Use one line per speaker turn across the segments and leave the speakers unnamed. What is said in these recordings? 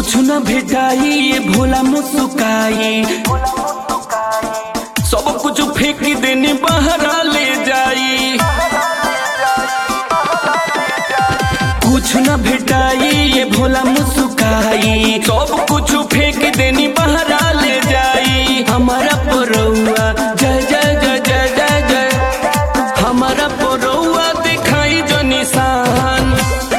कुछ न भेटाई ये भोला मुस्काई सब कुछ फेंक देने बहरा ले जाई कुछ न भेटाई ये भोला मुस्काई सब कुछ फेंक देनी बहरा ले जाई हमारा परौआ जय जय जय जय जय जय हमारा परौआ दिखाई जो निशान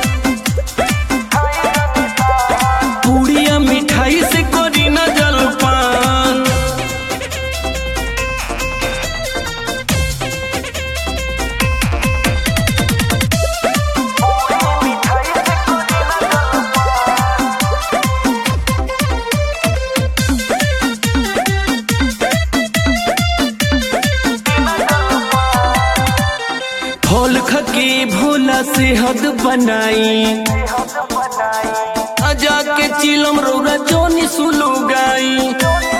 पूड़िया मिठाई से करी न जलपान फल खके भोला सेहत बनाई अजा के चिलम रौरा जोनी सुलू गाई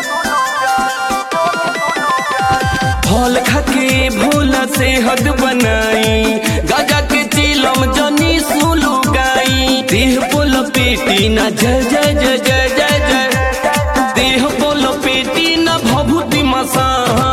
फल खके भोला सेहत बनाई गजा के चिलम जोनी सुलू गाई देह बोल पेटी ना जय जय जय जय जय जय देह बोल पेटी ना भभूति मसान